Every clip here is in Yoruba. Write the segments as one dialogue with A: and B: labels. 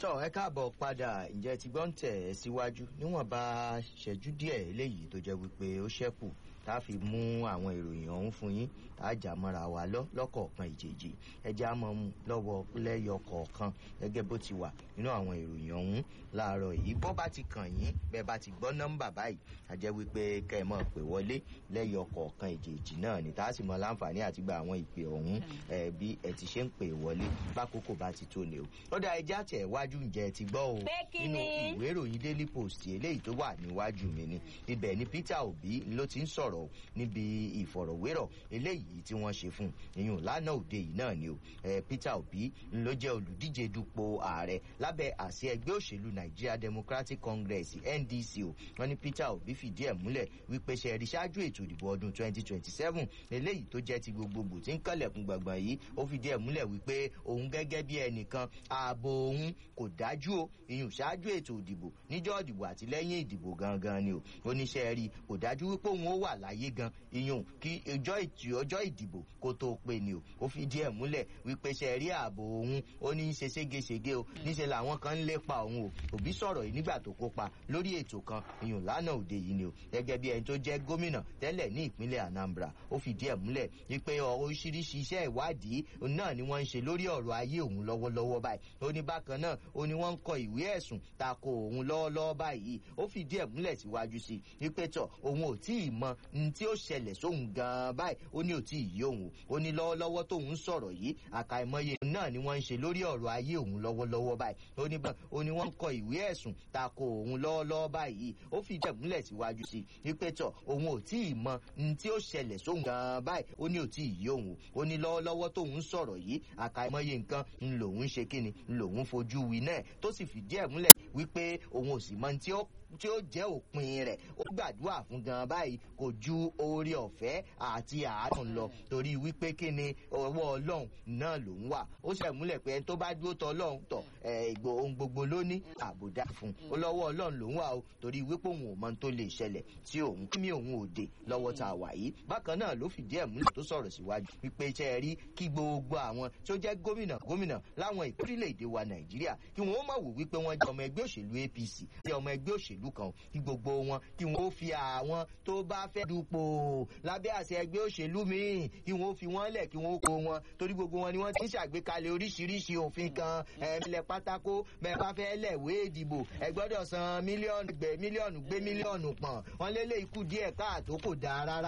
A: tọ́ ẹ káàbọ̀ padà ǹjẹ́ ti gbọ́n tẹ̀ ẹ́ síwájú níwọ̀nba ṣẹ́jú díẹ̀ eléyìí tó jẹ́ wípé ó ṣẹ́kù tá a fi mú àwọn ìròyìn ọ̀hún fún yín tá a jà mọ́ra wa lọ lọ́kọ̀ọ̀kan ìjèjì ẹjẹ́ á mọ̀ mú lọ́wọ́ lẹ́yọ kọ̀ọ̀kan gẹ́gẹ́ bó ti wà nínú àwọn ìròyìn ọ̀hún láàárọ̀ yìí bó bá ti kàn yín bẹ́ẹ̀ bá ti gbọ́ nọ́mbà báyìí a jẹ́ wípé kẹ́ ẹ mọ̀ pé wọlé lẹ́yọ kọ̀ọ̀kan ìjèjì náà ni tá a sì mọ láǹfààní àti gba àwọn ìpè ọ̀hún ẹ bí ẹ ti ṣe ń pè wọlé bákòókò bá ti tó ni o ó dá ẹjẹ́ àtẹ̀ wájú ǹjẹ́ ti gbọ́ o nínú ìwé ìròyìn daily post eléyìí tó wà níwájú mi ni ibẹ̀ ni peter obi ló ti ń sọ̀rọ̀ níbi ìfọ̀rọ̀wérọ̀ eléyìí tí wọ́n ṣe fún ìyún lánàá òde yìí náà ni o peter obi ló jẹ́ olùdíje dupò ààrẹ lábẹ́ àṣẹ ẹgbẹ́ òṣèlú nigeria democratic congress ndc o wọ́n ní peter obi fìdí ẹ̀ múlẹ̀ wípé ṣe rí ṣáájú ètò ìdìbò ọdún 2027 eléyìí tó jẹ́ ti gbogbogbò tí ń kànlẹ̀kùn gbọ̀ngbọ̀n yìí ó fìdí ẹ̀ múlẹ̀ wípé òun gẹ́gẹ́ bí ẹnìkan ààbò òun kò dájú o ìyún ṣáájú ètò ìdìbò níjọ́ ìdìbò àti lẹ́yìn ìdìbò gangan ni o oníṣẹ́ rí kò dájú wípé òun ó wà láyé gan ìyún kí ọjọ́ ìdìbò kó tó pé ni o ó fìdí ẹ̀ múlẹ̀ wípé ṣe rí ààbò òun ó ní í ṣe ségesège o níṣẹ́ làwọn kan ń lépa òun o òbí sọ̀rọ̀ yìí nígbà tó kópa lórí ètò kan ìyún lánàá òde yìí ni o gẹ́gẹ́ bí ẹni tó jẹ́ gómìnà tẹ́lẹ̀ ní ìpínlẹ̀ anambra ó fìdí ẹ̀ múlẹ̀ wípé oríṣiríṣi iṣẹ́ ìwádìí náà ni wọ́n ń ṣe lórí ọ̀rọ̀ ayé òun lọ́wọ́lọ́wọ́ báyìí ó ní bákan náà ó ní wọ́n ń kọ ìwé ẹ̀sùn tako òun lọ́wọ́lọ́wọ́ báyìí ó fìdí ẹ̀ múlẹ̀ síwájú sí i wípé tọ̀ òun ò tí ì mọ ní tí ó ṣẹlẹ̀ sóhun gan-an báyìí ó ní ò tí ì yé òun ó ní lọ́wọ́lọ́wọ́ tóun sọ̀rọ̀ yìí àkàìmọye náà ni wọ́n ń ṣe lórí ọ̀rọ̀ ayé òun lọ́wọ́lọ́wọ́ báyìí ó ní ó ní wọ́n ń kọ ìwé ẹ̀sùn tako òun lọ́wọ́lọ́wọ́ báyìí ó fìdí ẹ̀ múlẹ̀ síwájú sí i wípé tọ̀ òun ò tí ì mọ ní tí ó ṣẹlẹ̀ sóhun gan-an báyìí ó ní ò tí ì yé òun ó ní lọ́wọ́lọ́wọ́ tóun sọ̀rọ̀ yìí àkàìmọye nǹkan ń lòun ṣe kíni ń lòun fojú wí náà tó sì fìdí ẹ̀ múlẹ̀ wípé òun ò sì mọ tí ó tí ó jẹ́ òpin rẹ̀ ó gbàdúrà fún gan báyìí kò ju oore ọ̀fẹ́ àti àánú lọ torí wípé kí ni ọwọ́ ọlọ́run náà ló ń wà ó ṣe múlẹ̀ pé ẹni tó bá dúró tọ ọlọ́run tọ̀ ìgbò ohun gbogbo ló ní àbùdá fún un ó lọ́wọ́ ọlọ́run ló ń wà o torí wípé òun ò mọ tó lè ṣẹlẹ̀ tí òun kí mi òun ò dé lọ́wọ́ tá a wà yìí bákan náà ló fìdí ẹ̀ múlẹ̀ tó sọ̀rọ̀ síwájú wípé iṣẹ́ rí kí gbogbo àwọn tó jẹ́ gómìnà gómìnà láwọn ìpínlẹ̀-èdè wa nàìjíríà kí wọ́n ó má wò wípé wọ́n jẹ́ ọmọ ẹgbẹ́ òṣèlú apc jẹ́ ọmọ ẹgbẹ́ òṣèlú ìlú kan kí gbogbo wọn kí wọn ó fi àwọn tó bá fẹ́ dupò lábẹ́ àṣẹ ẹgbẹ́ òṣèlú míì kí wọn ó fi wọn lẹ̀ kí wọn ó kó wọn torí gbogbo wọn ni wọ́n ti ń ṣàgbékalẹ̀ oríṣiríṣi òfin kan ẹ̀ẹ́mílẹ̀ pátákó bẹ́ẹ̀ bá fẹ́ lẹ̀wé ìdìbò ẹ gbọ́dọ̀ san mílíọ̀nù gbé mílíọ̀nù gbé mílíọ̀nù pọ̀n wọn lélẹ̀ ikú díẹ̀ káàtó kò dáa rárá.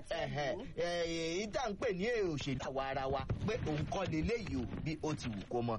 A: èyí tá à ń pè ní òṣèlú àwa ara wa pé òun kọ́ leléyìí o bí ó ti wù kó mọ